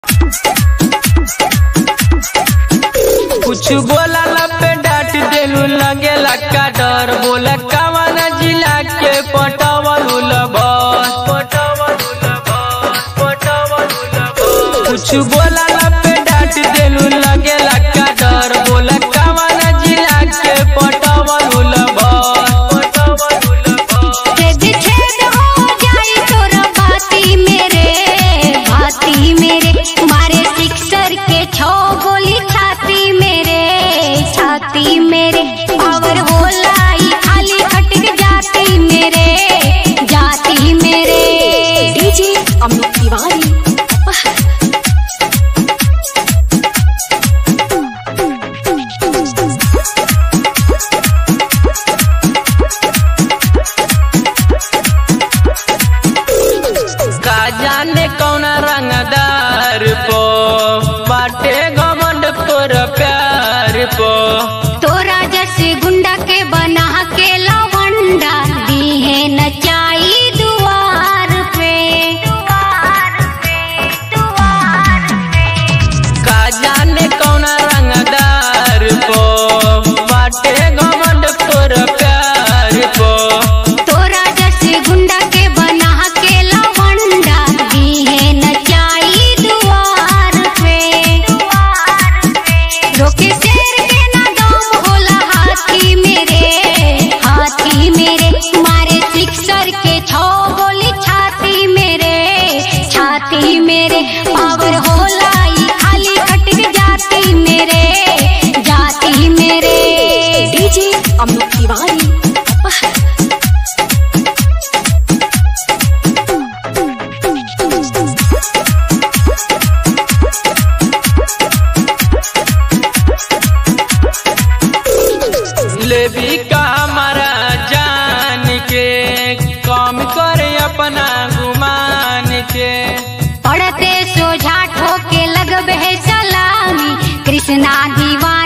कुछ बोला पे डांट देलू लगेला का डर बोला कवन जिला के पटवलू बस कुछ बोला पे डांट देलू लगेला का डर बोला कवन जिला के पटवलू बस छेद छेद हो जाई तोरा बाती मेरे बाती मेरे मारे सिक्सर के छो गोली छाती मेरे छाती मेरे पावर होला ई खाली खटक जाती मेरे जाती मेरे डीजे अमित तिवारी का जाने कौन रंगदार पो बाटे घमंड तोर प्यार पो तोरा जैसे गुंडा के बना के लवंडा दी है नचाई दुआर पे दुआर पे दुआर पे का जाने कौन रंगदार पो बाटे घमंड तोर प्यार पो तोरा जैसे गुंडा के बना के लवंडा दी है नचाई दुआर पे दुआर पे रोके शेर के ना दम होला हाथी मेरे हाथी मेरे मारे सिक्सर के छो गोली छाती मेरे छाती मेरे पावर होला ई खाली खटक जाती मेरे जाती मेरे डीजे अमित तिवारी लेबी का हमारा जान के कम करे अपना गुमान के पढ़ते सोझा ठोके लगबे सलामी कृष्णा दीवान